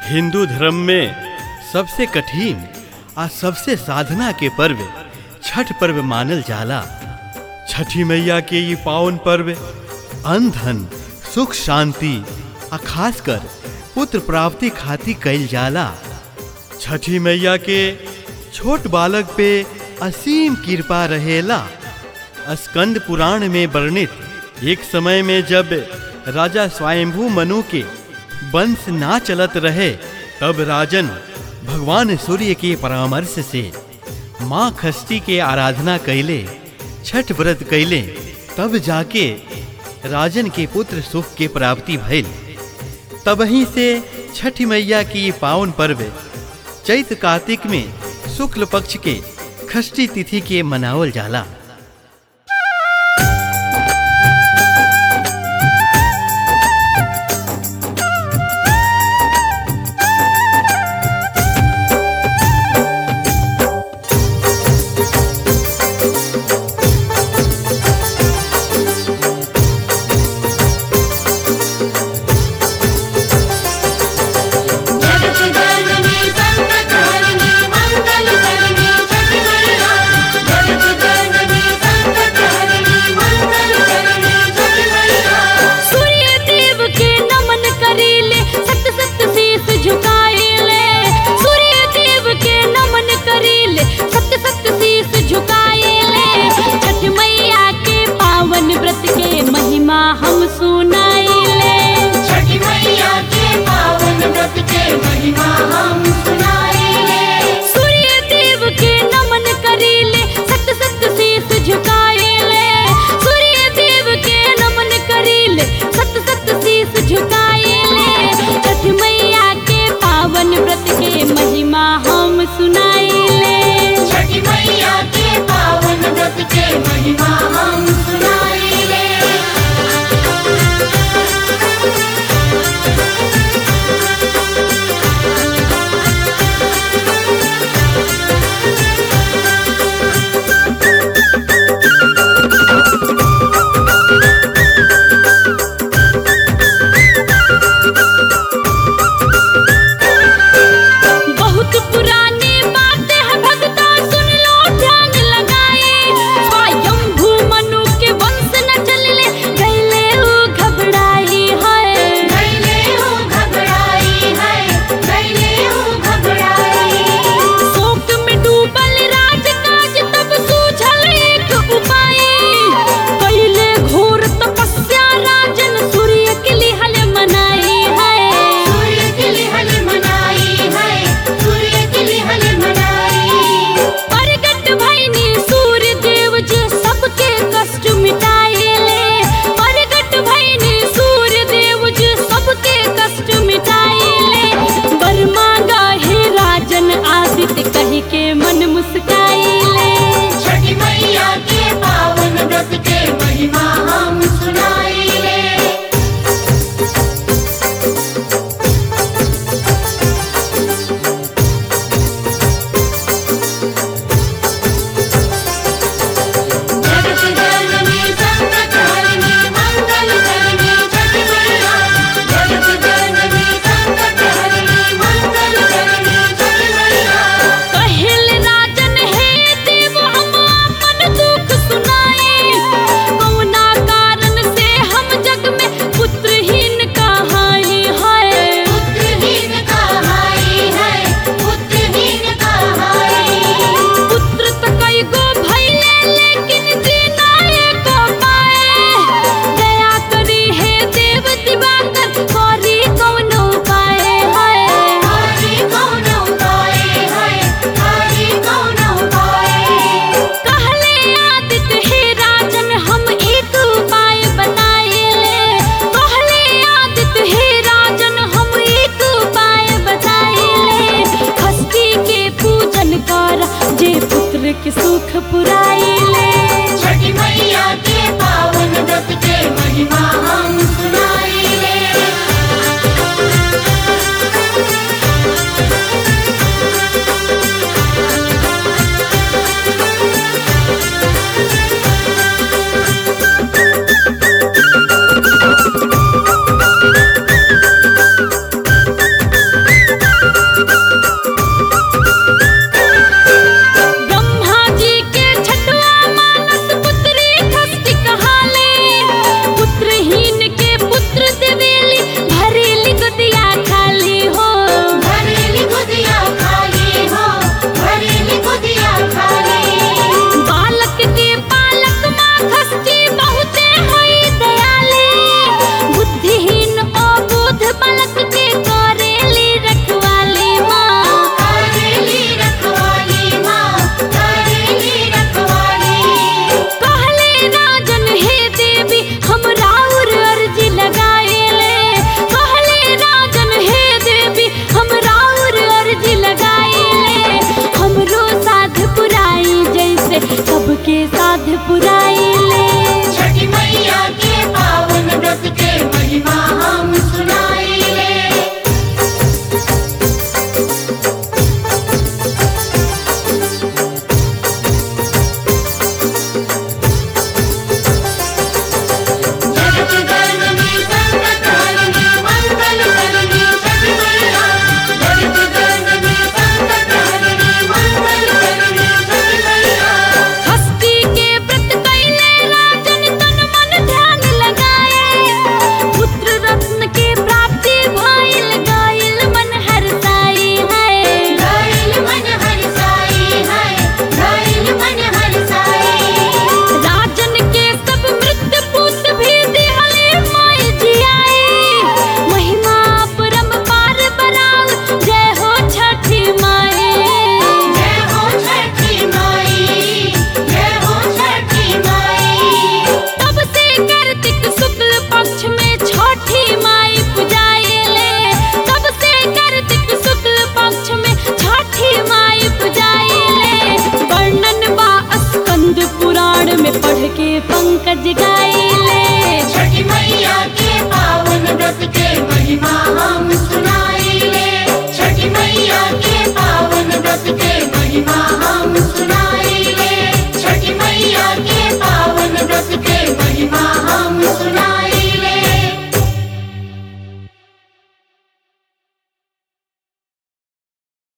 हिंदू धर्म में सबसे कठिन आ सबसे साधना के पर्व छठ पर्व मानल जाला छठी मैया के ये पावन पर्व अन्न धन सुख शांति आ खासकर पुत्र प्राप्ति खातिर कइल जाला छठी मैया के छोट बालक पे असीम कृपा रहेला स्कंद पुराण में वर्णित एक समय में जब राजा स्वयंभू मनु के वंश ना चलत रहे तब राजन भगवान सूर्य के परामर्श से माँ खष्टी के आराधना कैले छठ व्रत कैले तब जाके राजन के पुत्र सुख के प्राप्ति भइल तबही से छठ मैया की पावन पर्व चैत कार्तिक में शुक्ल पक्ष के खष्टी तिथि के मनावल जाला जगत जननी संकट हरनी मंगल करनी छठी मैया जगत जननी संकट हरनी मंगल करनी छठी मैया सूर्य देव के नमन करीले सत सत शीस झुकाएले सूर्य देव के नमन करीले सत सत शीस झुकाएले छठ मैया के पावन व्रत के महिमा हम सुनाएले छठी मैया के पावन व्रत के महिमा हम सुनाएंगे सूर्य देव के नमन करीले सत सत शीस झुकाएले सूर्य देव के नमन करीले सत सत शीस झुकाएले छठ मैया के पावन व्रत के महिमा हम सुनाएले छठी मैया के पावन व्रत के महिमा हम सुनाएंगे बहुत पुरानी बातें हैं भगता सुन लो ध्यान लगाए स्वयं भूमन पंकज